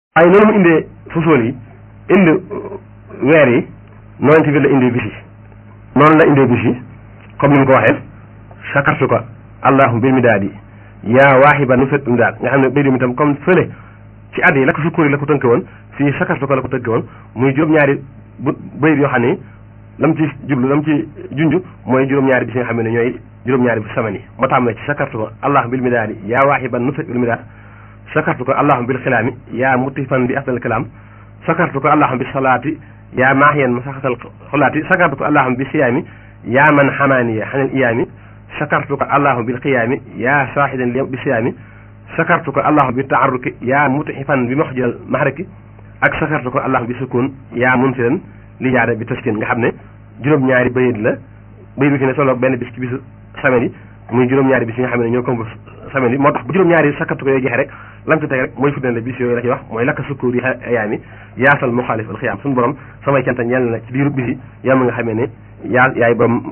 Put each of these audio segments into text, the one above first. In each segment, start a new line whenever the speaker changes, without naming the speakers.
waaye noonu mu indee fusool yi indi weer yi noonu tamit la indee bis yi noonu la indee bis yi comme ni mu ko waxee sakartu ko allahu bil midaadi yaa waaxiba nu fet midaad nga xam ne béy mi tam comme fële ci at yi la ko sukkur yi la ko tënke woon fii sakartu ko la ko tënke woon muy juróom-ñaari bu bayit yoo xam ne lam ci jublu lam ci junj mooy juróom-ñaari bis yi nga xam ne ñooy juróom-ñaari bis semaine yi moo tax ci sakartu ko allahu bil midaadi yaa waaxiba nu fet bil midaad sakartu ko allahum bil xilaami yaa mutifan bi afdal kalaam sakartu ko allahum bi salaati yaa maahiyan masaxatal xulaati sakartu ko allahum bi siyaami yaa man xamaaniya xanil iyaami sakartu ko allahum bil qiyaami yaa saaxidan bi siyaami sakartu ko allahum bi taaruki yaa mutifan bi moxjal mahraki ak sakartu ko allahum bi sukun yaa munsiran li jaada bi taskin nga xam ne juróom-ñaari bayit la bayit bi fi ne solo benn bis ci bisu semaine yi muy juróom-ñaari bis yi nga xam ne ñoo komb semaine yi moo tax bu juróom-ñaari sakartu ko yooyu jeexe rek lam ci teg rek mooy fuddane bis yooyu la ci wax mooy lakka sukkuur yi ayaami yaasal muxaalif al xiyaam suñu borom samay canta ñeel na ci diiru bis yi yow mi nga xamee ne yaa yaay borom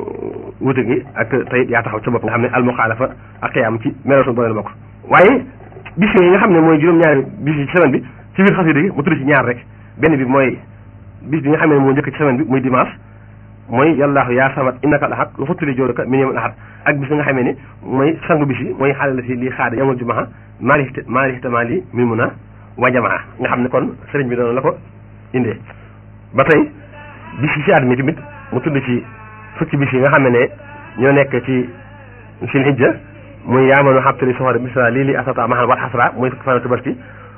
wute gi ak tey yaa taxaw ca bopp nga xam ne al muxaalafa ak xiyaam ci melo suñu borom la bokk waaye bis yooyu nga xam ne mooy juróom-ñaari bis yi ci semaine bi ci biir xasida gi mu tudd ci ñaar rek benn bi mooy bis bi nga xam ne moo njëkk ci semaine bi muy dimanche mooy yàllaahu yaa samat innaka al ahad lu futtali jóoruka min yawmil ahad ak bis bi nga xamee ne mooy sangu bis yi mooy xaale la si lii xaada yawmul jumaa maali maali tamaali mi mun a wajamaa nga xam ne kon sëriñ bi doon la ko indee ba tey bis yi ci at mi tamit mu tudd ci fukki bis yi nga xam ne ñoo nekk ci sil hijja muy yaamanu xabtali soxore bisra lii li asata maxan wat xasra muy fukki fanu tabaski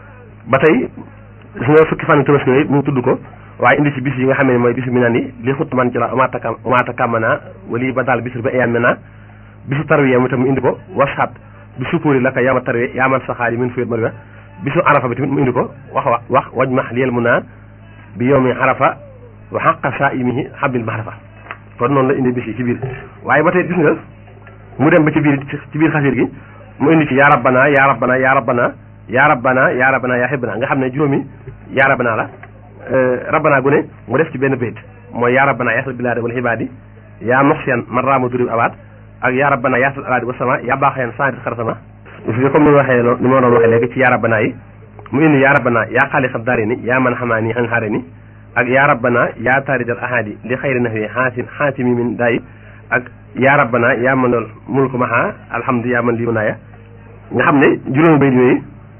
ba tey gis nga fukki fanu tabaski yooyu mu tudd ko waaye indi ci bis yi nga xam ne mooy bisu mi naan yi li xut man ci la umaata umaata kàmmana wali ba daal bisu ba eyaan mena bisu tarwiya mu tam mu indi ko wasxaat bi sukkuuri la ka yaama tarwiya yaaman saxaari min fuyet marwiya bisu arafa bi tamit mu indi ko wax wax wax waj max liyel mu naa bi yowmi arafa wa xaqa saa imihi xabil mahrafa kon noonu la indi bis yi ci biir waaye ba tey gis nga mu dem ba ci biir ci biir xasir gi mu indi ci yaa rabbana yaa rabbana yaa rabbana yaa rabbana yaa rabbana yaa xibbana nga xam ne juróomi yaa rabbana la rabbana gu ne mu def ci benn bayt mooy yaa rabbana yaasal bilaadi wal xibaadi yaa moxsiyan man raama durib abaat ak yaa rabbana yaasal alaadi wa sama yaa baaxayan santi xar sama comme ni ma waxee loolu ni ma doon waxee léegi ci yaa rabbana yi mu indi yaa rabbana yaa xaaliqat daari ni yaa man xamaani xan xaare ni ak yaa rabbana yaa taaridal ahadi li xayri nahwi xaasin xaatimi min dayi ak yaa rabbana yaa man dool mulku maha alhamdu yaa man lii naaya nga xam ne juróomi bayt yooyu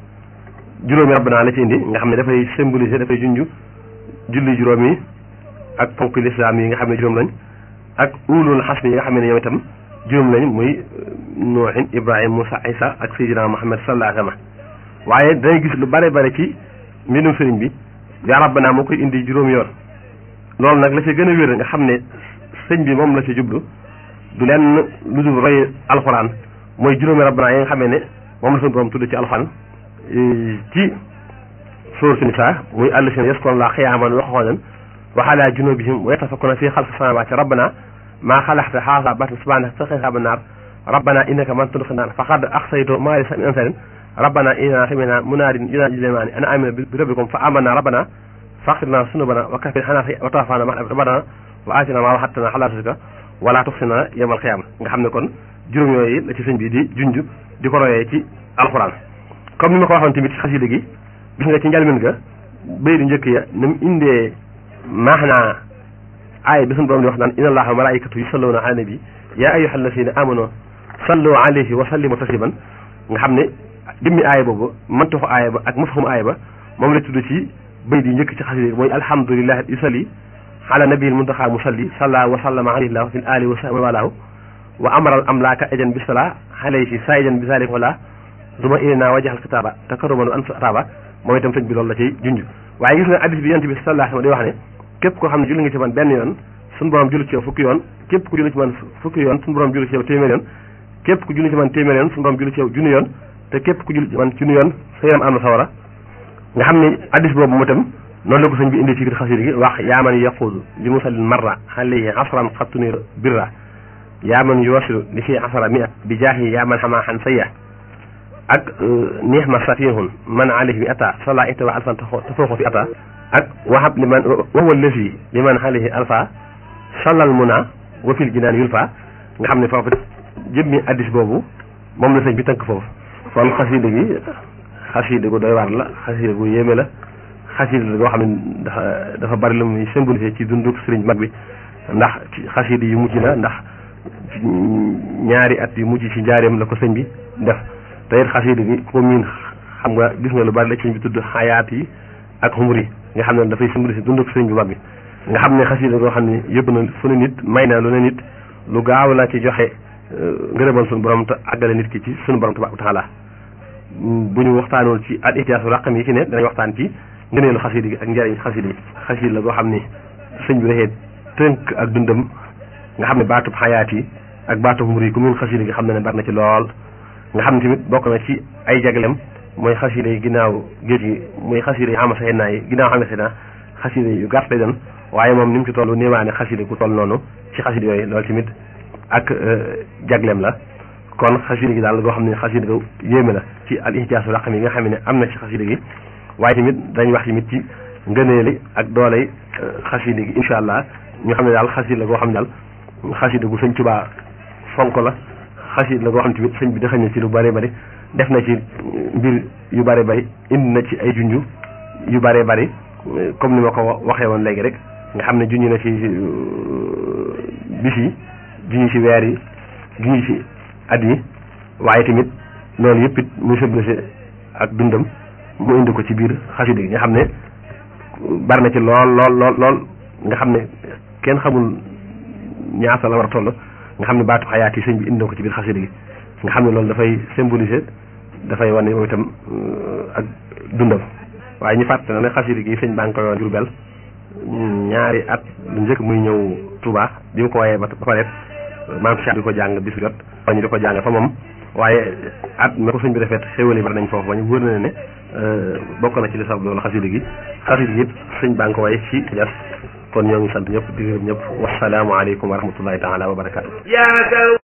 juróomi rabbana la ci indi nga xam ne dafay symboliser dafay junj julli juróom yi ak ponk lislaam yi nga xam ne juróom lañ ak ulul xasmi yi nga xam ne ñoom itam juróom lañ muy nuuhin ibrahim moussa isa ak sayyidina muhammad sallallahu alayhi wa sallam waaye dangay gis lu bare bare ci mbindum sëriñ bi yaa rabbana moo koy indi juróom yoon loolu nag la ci gën a wér nga xam ne sëñ bi moom la ci jublu du leen lu dul roy alxuraan mooy juróomi rabbana yi nga xamee ne moom la suñu borom tudd ci alxuraan ci suuratu nisaa muy allazina yazkuruna llaaha qiyaaman wa qu'uudan wa alaa junuubihim wa yatafakkaruuna fii xalqi samaawaati rabbana maa xalaqta haazaa baatilan subhaanaka faqina azaaban naar rabbana innaka man tudxili naar faqad axzaytahu maa lahu min ansaarin rabbana innaa sami'naa munaadiyan yunaadii lil iimaani an aaminu bi rabbikum fa aamanaa rabbana faghfir lanaa zunuubanaa wa kaffir annaa sayyi'aatinaa wa tawaffanaa ma'al abraar rabbana wa aatinaa maa wa'adtanaa alaa rusulika wa laa tuxzinaa yawmal qiyaama nga xam ne kon juróom yooyu la ci sëñ bi di junj di ko royee ci alxuraan comme ni ma ko waxoon tamit ci xasida gi gis nga ci njalmin ga bay di njëkk ya ni mu indee maanaa aaya bi suñu borom di wax naan inna allaha wa malaikatu yusalluna ala nabi yaa ayyuhal lazina amanu sallu alayhi wa sallimu tasliman nga xam ne dimmi aaya boobu mantuxu aaya ba ak mafhum aaya ba moom la tudd ci bay di njëkk ci xasida gi mooy alhamdulillahi yusalli ala nabiyil muntaxa musalli salla wa sallama alayhi llahu fi ali wa sahbi walaahu wa amaral amlaaka ejan bi sala alayhi sa ejan bi zalika wala duma ilinaa wajaxal kitaaba takaruman an ataaba moom itam sëñ bi loolu la ciy junj waaye gis nga addis bi yonent bi sallallahu alayhi wa sallam di wax ne képp koo xam ne julli nga ci man benn yoon suñu borom julli ci yow fukki yoon képp ku julli ci man fukki yoon suñu borom julli ci yow téeméer yoon képp ku julli ci man téeméer yoon suñu borom julli ci yow junni yoon te képp ku julli ci man junni yoon sa yaram am na sawara nga xam ne addis boobu mu itam noonu la ko sëñ bi indi ci biir xasida gi wax yaa man yaquudu li musallin marra alayhi asran xattuni birra yaa man yuwasilu li fi asara mia bi jaahi yaa man xamaa xan sayya ak nihma safihun man alayhi bi ata sala ita wa alfan tafooxu fi ata ak wahab li man wahuwa lesi li man alayhi alfa salal muna wa fil jinaan yulfa nga xam ne foofu jëmmi addis boobu moom la sëñ bi tënk foofu kon xasida gi xasida gu doy waar la xasida gu yéeme la xasida la goo xam ne dafa dafa bari lu muy symbolisé ci dundu sëriñ mag bi ndax ci xasida yu mujj la ndax ñaari at yu mujj ci njaareem la ko sëñ bi def te it xasida gi ko miin xam nga gis nga lu bari la sëñ bi tudd xayaat yi ak xumur yi nga xam ne dafay symbolisé dundu sëriñ bi mag bi nga xam ne xasida goo xam ne yëpp na fu ne nit may na lu ne nit lu gaaw la ci joxe ngërëmal suñu borom te àggale nit ki ci suñu borom tabaaraka taala bu ñu waxtaanoon ci al ihtiyaasu raqam yi ci ne danañ waxtaan ci ngëneelu xasida gi ak njëriñ xasida yi xasida la goo xam ne sëñ bi dafay tënk ak dundam nga xam ne baatub xayaat yi ak baatub mur yi ku mun xasida gi xam ne ne bari na ci lool nga xam ne tamit bokk na ci ay jaglem mooy xasida yi ginnaaw géej gi muy xasida yi xamasa naa yi ginnaaw xamasa naa xasida yu gàtt lay doon waaye moom ni mu ci toll néewaane xasida ku toll noonu ci xasida yooyu loolu tamit ak jaglem la kon xasida gi daal goo xam ne xasida ga yéeme la ci al ihtiyaasu raqam yi nga xam ne am na ci xasida gi waaye tamit dañ wax tamit ci ngëneeli ak dooley xasida gi incha allah ñu xam ne daal xasida la goo xam ne daal xasida gu sëñ Tuubaa fonk la xasida la goo xam ne tamit sëñ bi daxañ na ci lu bëree bëri def na ci mbir yu bëri bëri indi na ci ay junju yu bëree bëri comme ni ma ko waxee woon léegi rek nga xam ne junj na ci bis yi junj ci weer yi junj ci at yi waaye tamit loolu yëpp it muy symbolisé ak dundam mu indi ko ci biir xasida gi nga xam ne bari na ci lool lool lool lool nga xam ne kenn xamul ñaata la war a toll nga xam ne baatu xayaat yi sëñ bi indi ko ci biir xasida gi nga xam ne loolu dafay symbolisé dafay wane moom itam ak dundam waaye ñu fàtte na ne xasida gi sëñ baa ngi koy woon Jurbel ñaari at lu njëkk muy ñëw Touba bi mu ko wayee ba pare maam Cheikh di ko jàng bis jot ñu di ko jàng fa moom waaye at ma ko sëñ bi defet xéwal yi bari nañ foofu ba ñu wër na ne bokk na ci li sabab loolu xasida gi xasida gi yëpp sëñ baa ngi ko way ci jas kon ñoo ngi sant ñëpp di gërëm ñëpp wasalaamu aleykum wa rahmatullahi taala wa barakaatu